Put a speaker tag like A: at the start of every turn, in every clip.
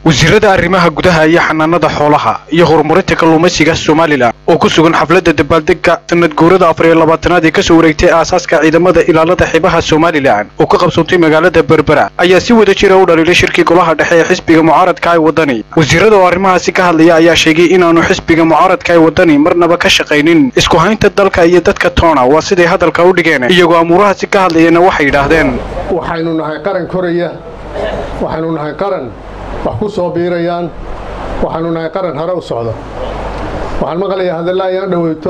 A: wasiirada arrimaha gudaha iyo xanaanada xoolaha iyo horumarinta kalluumaysiga somalilan oo ku sugan xafladda dabaaldegga sanad guurada afar iyo labaatanaad ee kasoo wareegtay aasaaska ciidamada ilaalada xibaha somalilan oo ka qabsoontay magaalada berbera ayaa si wada jira u dhaliilay shirkii golaha dhexe ee xisbiga mucaaradka ee wadani wasiirada oo arrimahaasi ka hadlaya ayaa sheegay inaanu xisbiga mucaaradka ee wadani marnaba ka shaqaynin isku haynta dalka iyo dadka toona waa siday hadalka u dhigeen iyagoo amuurahaasi ka hadlayana waxay yidhaahdeen
B: waxaynu nahay qaran koraya waxaynu nahay qaran wax ku soo biirayaan waxaanu nahay qaran hore u socda waxaan maqlayaa hadalla ayaan dhoweyto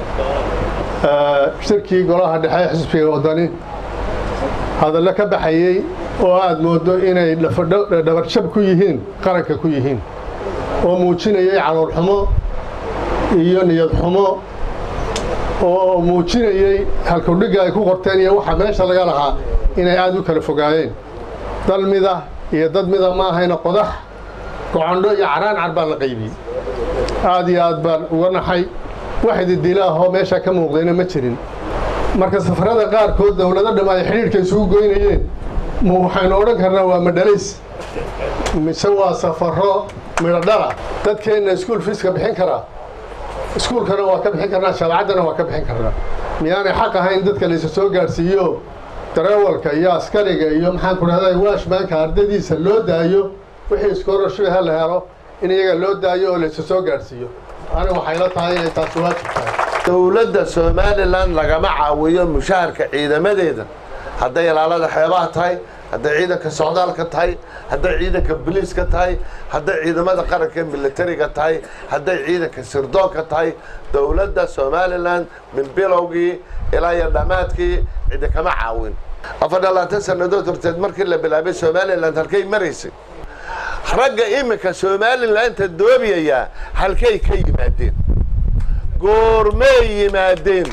B: shirkii golaha dhexe xisbiga wadani hadallo ka baxayey oo aad mooddo inay dhabarjab ku yihiin qaranka ku yihiin oo muujinayay caloolxumo iyo niyad xumo oo muujinayey halkudhigga ay ku qorteen iyo waxa meesha laga lahaa inay aad u kala fogaayeen dal mida iyo dad mida ma ahayna qodax gocondho iyo caraancar baa la qaybiyey aad iyo aad baan uga naxay wax ididila ahoo meeshaa ka muuqdayna ma jirin marka safarada qaarkood dowlado dham ay xidhiidhka isugu goynayeen ma waxaynu odhan karnaa waa madhalays mise waa safaro midhodhala dadkeenna iskuul fiiska bixin karaa iskuulkana waa ka bixin karnaa shabacaddana waa ka bixin karnaa miyaanay xaq ahayn dadka laysa soo gaadhsiiyo dareewalka iyo askariga iyo maxaan ku dhahday waashmaanka ardadiisa loo daayo wixii iskoorashuha la helo in iyaga loo daayo oo laysa soo gaadhsiiyo aniga waxay la tahay inay taasi waajib tahay
C: dowladda somalilan lagama caawiyo mushaharka ciidamadeeda hadday ilaalada xeebaha tahay hadday ciidanka socdaalka tahay hadday ciidanka boliiska tahay hadday ciidamada qaranka militariga tahay hadday ciidanka sirdoonka tahay dowladda somalilan min bilowgii ilaa iyo dhammaadkii cidi kama caawin afar dhalaatan sannadood horteed markii la bilaabay somalilan halkay maraysay ragga iminka somalilanta doobiyayaa halkay ka yimaadeen goormay yimaadeen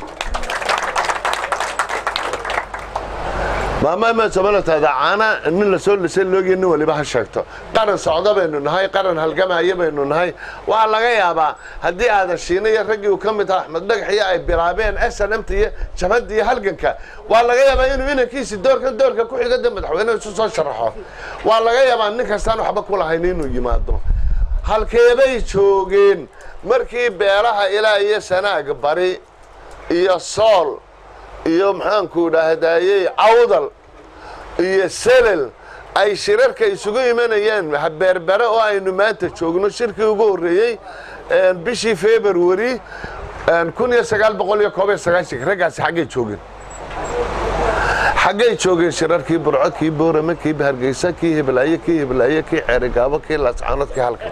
C: maamaama somalitaada caana nin lasoo lisay loogiya nin waliba ha sheegto qaran socdo baynu nahay qaran halgamaya baynu nahay waxaa laga yaabaa haddii aadan shiina iyo raggii uu ka mid aha axmed dhagaxiyo ay bilaabeen s n mt iyo jabhadda iyo halganka waa laga yaabaa inuu inankiisi doorkan doorka ku xigada madaxweyneha isu soo sharaxo waa laga yaabaa nin kastaan waxba ku lahayn inuu yimaado halkeebay joogeen markii beelaha ilaa iyo sanaag bari iyo sool iyo maxaanku dhahdayey cawdal iyo selel ay shirarka isugu imanayeen berbere oo aynu maanta joogno shirkii ugu horreeyey bishii february kun iyo sagaal boqol iyo koob iyo sagaashanka raggaasi xaggay joogeen xaggay joogeen shirarkii burco kii boorame kii hargeysa kii hiblaaye kii hiblaaye kii ceerigaabo kii laascaanood kii halkan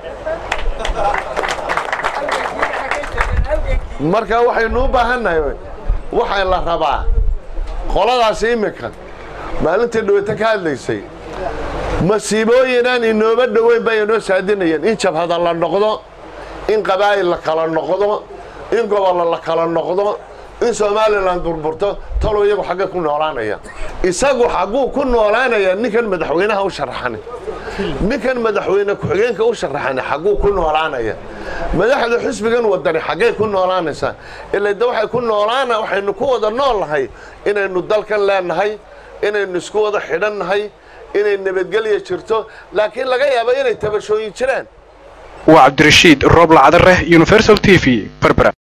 C: marka waxaynu u baahannahay waxaa la rabaa qoladaasi iminka maalintii dhaweyta ka hadlaysay masiibooyinaan inooba dhoweyn bay inoo saadinayeen in jabhada la noqdo in qabaa'il la kala noqdo in gobollo la kala noqdo in somalilan burburto talow iyagu xaggay ku noolaanaya isagu xagguu ku noolaanaya ninkan madaxweynaha u sharaxani ninkan madaxweyne ku-xigeenka u sharaxani xagguu ku noolaanaya madaxda xisbigan wadani xaggay ku noolaanaysaa ilaa de waxay ku noolaana waxaynu ku wada nool nahay inaynu dalkan leenahay inaynu isku wada xidhan nahay inay nabadgelya jirto laakiin laga yaaba inay tabashooyin jiraan
A: waa cabdirashiid rooble cadareh universal t v berbera